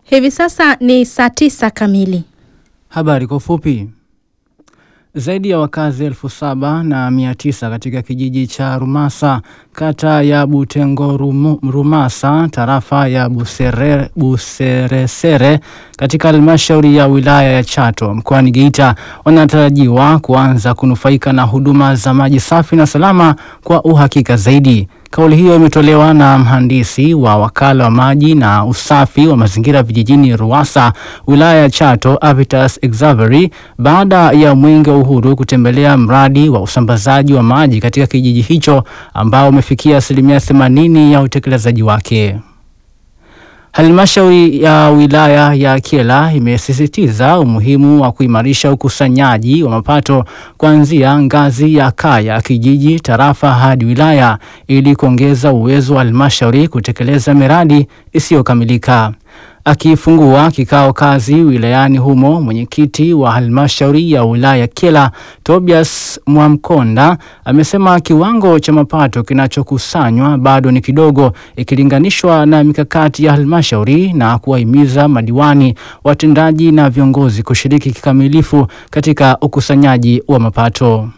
Hivi sasa ni saa tisa kamili. Habari kwa ufupi. Zaidi ya wakazi elfu saba na mia tisa katika kijiji cha Rumasa kata ya Butengo Rumu, Rumasa tarafa ya Busere, Buseresere katika halmashauri ya wilaya ya Chato mkoani Geita wanatarajiwa kuanza kunufaika na huduma za maji safi na salama kwa uhakika zaidi. Kauli hiyo imetolewa na mhandisi wa wakala wa maji na usafi wa mazingira vijijini Ruwasa wilaya ya Chato Avitas Exavery baada ya Mwenge wa Uhuru kutembelea mradi wa usambazaji wa maji katika kijiji hicho ambao umefikia asilimia 80 ya utekelezaji wake. Halmashauri ya wilaya ya Kyela imesisitiza umuhimu wa kuimarisha ukusanyaji wa mapato kuanzia ngazi ya kaya, kijiji, tarafa hadi wilaya ili kuongeza uwezo wa halmashauri kutekeleza miradi isiyokamilika. Akifungua kikao kazi wilayani humo, mwenyekiti wa halmashauri ya wilaya Kyela Tobias Mwamkonda amesema kiwango cha mapato kinachokusanywa bado ni kidogo ikilinganishwa na mikakati ya halmashauri na kuwahimiza madiwani, watendaji na viongozi kushiriki kikamilifu katika ukusanyaji wa mapato.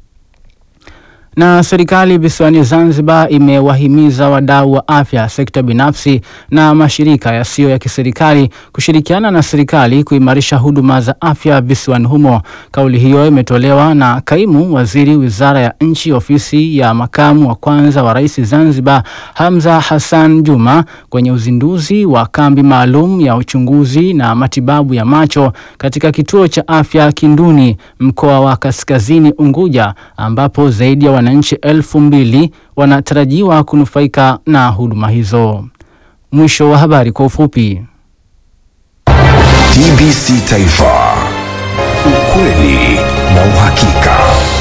Na serikali visiwani Zanzibar imewahimiza wadau wa afya, sekta binafsi na mashirika yasiyo ya kiserikali kushirikiana na serikali kuimarisha huduma za afya visiwani humo. Kauli hiyo imetolewa na kaimu waziri wizara ya nchi ofisi ya makamu wa kwanza wa rais Zanzibar, Hamza Hassan Juma kwenye uzinduzi wa kambi maalum ya uchunguzi na matibabu ya macho katika kituo cha afya Kinduni, mkoa wa Kaskazini Unguja, ambapo zaidi ya wananchi elfu mbili wanatarajiwa kunufaika na huduma hizo. Mwisho wa habari kwa ufupi. TBC Taifa, ukweli na uhakika.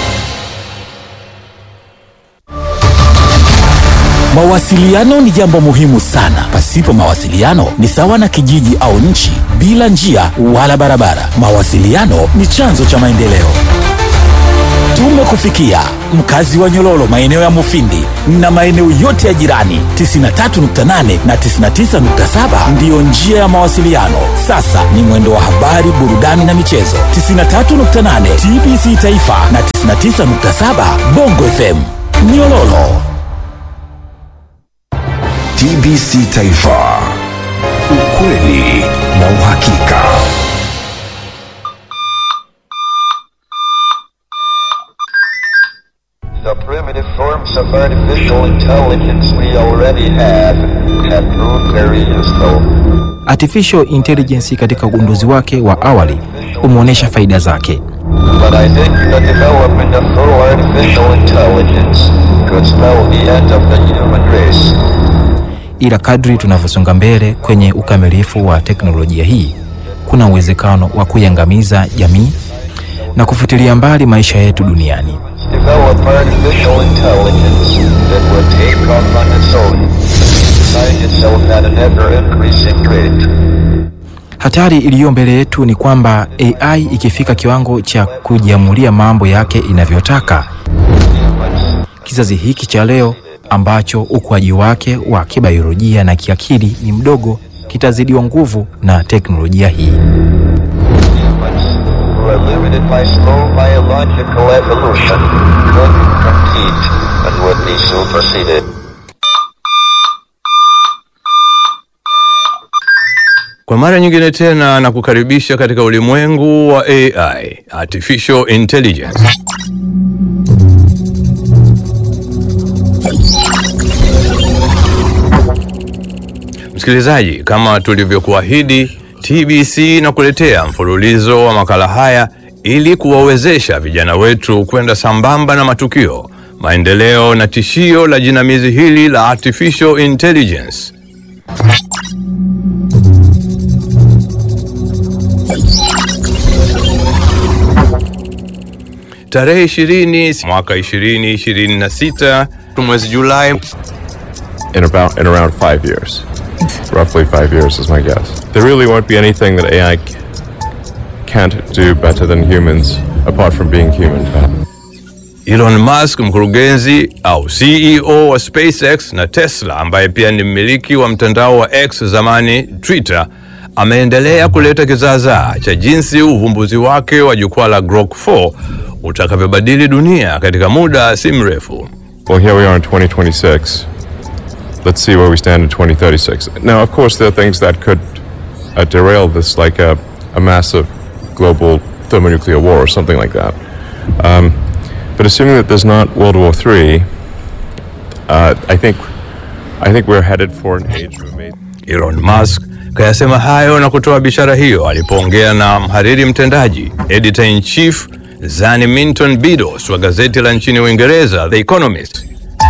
Mawasiliano ni jambo muhimu sana. Pasipo mawasiliano ni sawa na kijiji au nchi bila njia wala barabara. Mawasiliano ni chanzo cha maendeleo. Tumekufikia mkazi wa Nyololo, maeneo ya Mufindi na maeneo yote ya jirani. 93.8 na 99.7 ndiyo njia ya mawasiliano. Sasa ni mwendo wa habari, burudani na michezo. 93.8 TBC Taifa na 99.7 Bongo FM Nyololo. TBC Taifa, ukweli na uhakika. The primitive forms of artificial intelligence we already have have proved very useful. Artificial intelligence katika ugunduzi wake wa awali umeonyesha faida zake, But I think the development of full artificial intelligence could spell the end of the human race. ila kadri tunavyosonga mbele kwenye ukamilifu wa teknolojia hii, kuna uwezekano wa kuiangamiza jamii na kufutilia mbali maisha yetu duniani. Develop artificial intelligence that will take off on its own, find itself at an ever-increasing rate. Hatari iliyo mbele yetu ni kwamba AI ikifika kiwango cha kujiamulia mambo yake inavyotaka, kizazi hiki cha leo ambacho ukuaji wake wa kibiolojia na kiakili ni mdogo kitazidiwa nguvu na teknolojia hii. Humans, who are limited by slow biological evolution, couldn't compete and would be superseded. Kwa mara nyingine tena na kukaribisha katika ulimwengu wa AI, Artificial Intelligence. Msikilizaji, kama tulivyokuahidi, TBC na kuletea mfululizo wa makala haya ili kuwawezesha vijana wetu kwenda sambamba na matukio, maendeleo na tishio la jinamizi hili la Artificial Intelligence. Tarehe 20 mwaka 2026 mwezi Julai in about in around five years. Roughly five years is my guess. There really won't be anything that AI c- can't do better than humans, apart from being human. Elon Musk, mkurugenzi au CEO wa SpaceX na Tesla, ambaye pia ni mmiliki wa mtandao wa X zamani Twitter, ameendelea kuleta kizaazaa cha jinsi uvumbuzi wake wa jukwaa la Grok 4 utakavyobadili dunia katika muda si mrefu. Well, here we are in 2026. Let's see where we stand in 2036. Now, of course, there are things that could uh, derail this, like a, a massive global thermonuclear war or something like that. Um, but assuming that there's not World War III, uh, I think I think we're headed for an age of amazing. Elon Musk kayasema hayo na kutoa bishara hiyo alipoongea na mhariri mtendaji editor in chief Zani Minton Bidos wa gazeti la nchini Uingereza The Economist.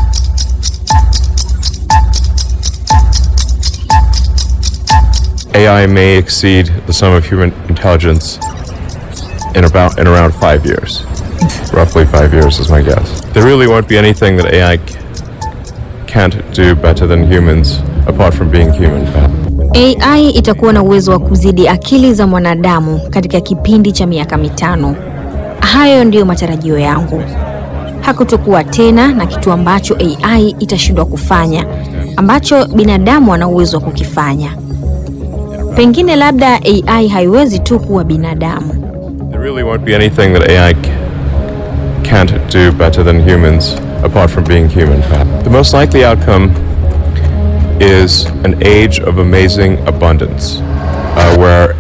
AI may exceed the sum of human intelligence in about in around five years. Roughly five years is my guess. There really won't be anything that AI c- can't do better than humans, apart from being human. AI itakuwa na uwezo wa kuzidi akili za mwanadamu katika kipindi cha miaka mitano. Hayo ndiyo matarajio yangu. Hakutokuwa tena na kitu ambacho AI itashindwa kufanya, ambacho binadamu ana uwezo wa kukifanya. Pengine labda AI haiwezi tu kuwa binadamu. There really won't be anything that AI c- can't do better than humans, apart from being human. The most likely outcome is an age of amazing abundance, uh, where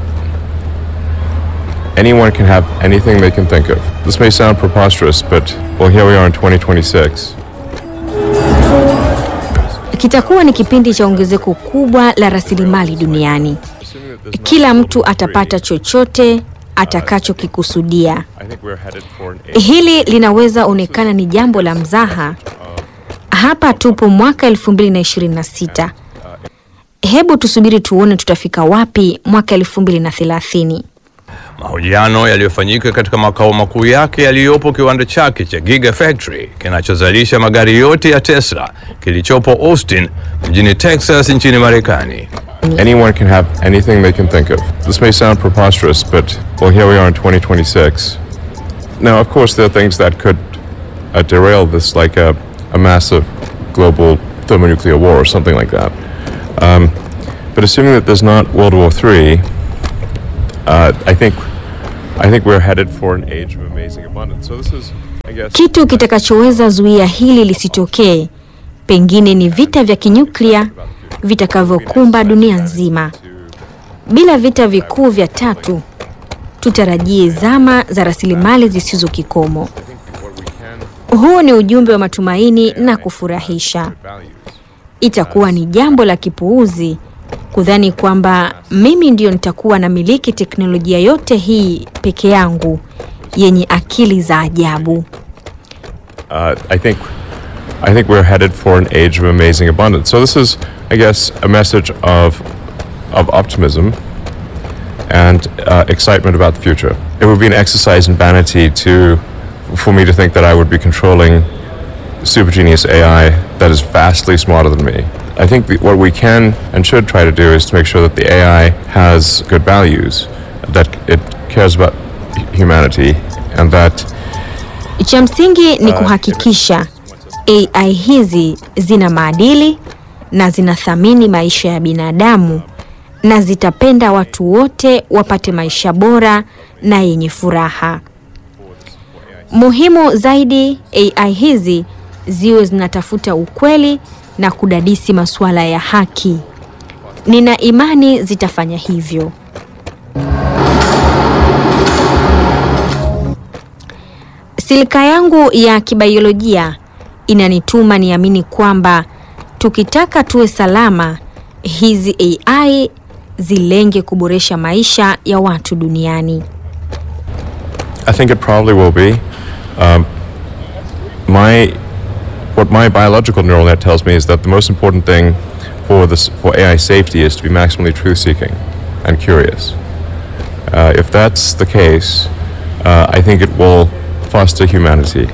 anyone can have anything they can think of. This may sound preposterous, but well, here we are in 2026. Kitakuwa ni kipindi cha ongezeko kubwa la rasilimali duniani. Kila mtu atapata chochote atakachokikusudia. I think we're headed for an age. Hili linaweza onekana ni jambo la mzaha. Hapa tupo mwaka 2026. Hebu tusubiri tuone tutafika wapi mwaka 2030. Mahojiano yaliyofanyika katika makao makuu yake yaliyopo kiwanda chake cha Gigafactory kinachozalisha magari yote ya Tesla kilichopo Austin mjini Texas nchini Marekani. Anyone can have anything they can think of. This may sound preposterous, but well, here we are in 2026. Now, of course, there are things that could uh, derail this, like a, a massive global thermonuclear war or something like that. Um, but assuming that there's not World War III, uh, I think I think we're headed for an age of amazing abundance. So this is, I guess. Kitu kitakachoweza zuia hili lisitokee pengine ni vita vya kinyuklia vitakavyokumba dunia nzima. Bila vita vikuu vya tatu, tutarajie zama za rasilimali zisizo kikomo. Huu ni ujumbe wa matumaini na kufurahisha. Itakuwa ni jambo la kipuuzi kudhani kwamba mimi ndio nitakuwa na miliki teknolojia yote hii peke yangu yenye akili za ajabu. uh, I think I think we're headed for an age of amazing abundance. So this is, I guess, a message of of optimism and uh, excitement about the future. It would be an exercise in vanity to for me to think that I would be controlling super genius AI that is vastly smarter than me. I think the, what we can and should try to do is to make sure that the AI has good values, that it cares about hu- humanity, and that Cha msingi ni kuhakikisha AI hizi zina maadili na zinathamini maisha ya binadamu na zitapenda watu wote wapate maisha bora na yenye furaha. Muhimu zaidi, AI hizi ziwe zinatafuta ukweli na kudadisi masuala ya haki. Nina imani zitafanya hivyo. Silika yangu ya kibaiolojia inanituma niamini kwamba tukitaka tuwe salama, hizi AI zilenge kuboresha maisha ya watu duniani. I think it probably will be. Um, my what my biological neural net tells me is that the most important thing for this for AI safety is to be maximally truth-seeking and curious. Uh, if that's the case, uh, I think it will foster humanity.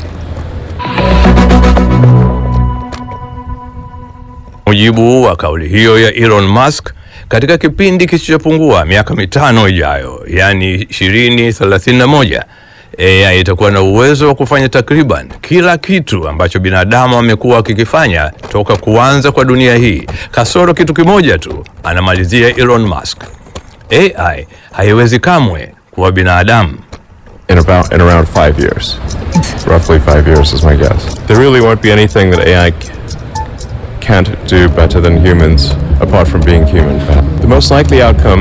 mujibu wa kauli hiyo ya Elon Musk, katika kipindi kisichopungua miaka mitano ijayo, yaani 2031, AI itakuwa na uwezo wa kufanya takriban kila kitu ambacho binadamu amekuwa akikifanya toka kuanza kwa dunia hii, kasoro kitu kimoja tu, anamalizia Elon Musk. AI haiwezi kamwe kuwa binadamu. in about in around five years. Roughly five years is my guess. There really won't be anything that AI c- can't do better than humans, apart from being human. The most likely outcome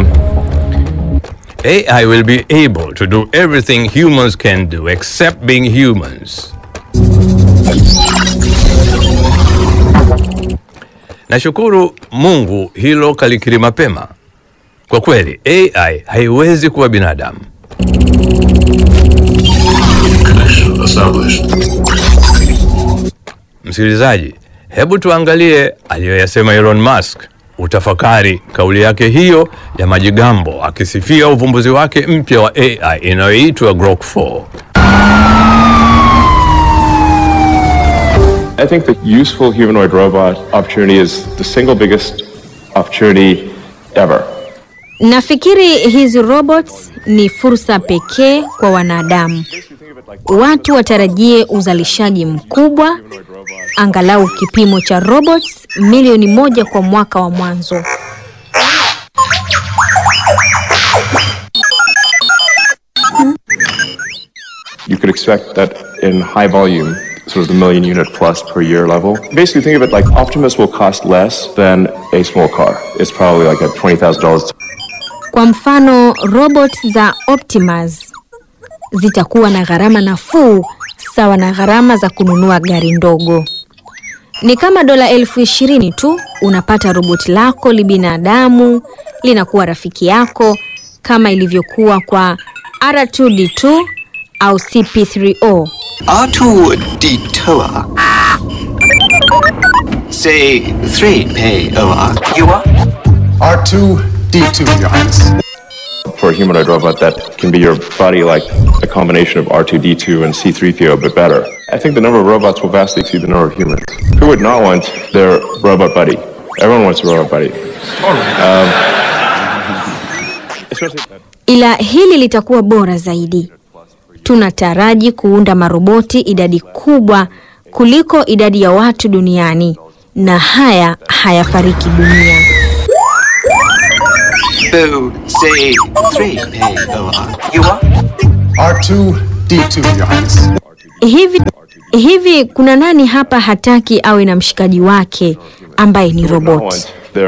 AI will be able to do everything humans can do except being humans. Nashukuru Mungu hilo kalikiri mapema. Kwa kweli AI haiwezi kuwa binadamu. Msikilizaji, hebu tuangalie aliyoyasema Elon Musk. Utafakari kauli yake hiyo ya majigambo akisifia uvumbuzi wake mpya wa AI inayoitwa Grok 4. I think the useful humanoid robot opportunity is the single biggest opportunity ever. Nafikiri hizi robots ni fursa pekee kwa wanadamu. Watu watarajie uzalishaji mkubwa, angalau kipimo cha robots milioni moja kwa mwaka wa mwanzo. You could expect that in high volume, sort of the million unit plus per year level. Basically, think of it like Optimus will cost less than a small car. It's probably like at $20,000 Kwa mfano, robot za Optimus zitakuwa na gharama nafuu sawa na gharama za kununua gari ndogo. Ni kama dola elfu ishirini tu unapata roboti lako libinadamu, linakuwa rafiki yako kama ilivyokuwa kwa R2D2 au CP3O. R2D2 Say 3 pay over. You are? R2D2, Your Highness. for a humanoid robot that can be your buddy, like a combination of R2D2 and C3PO, but better. I think the number of robots will vastly exceed the number of humans. Who would not want their robot buddy? Everyone wants a robot buddy. Um, especially. ila hili litakuwa bora zaidi. Tunataraji kuunda maroboti idadi kubwa kuliko idadi ya watu duniani, na haya hayafariki dunia. So say 3 pay over. You are? R2D2, Your Highness. Hivi hivi, kuna nani hapa hataki awe na mshikaji wake ambaye ni Would not roboti? want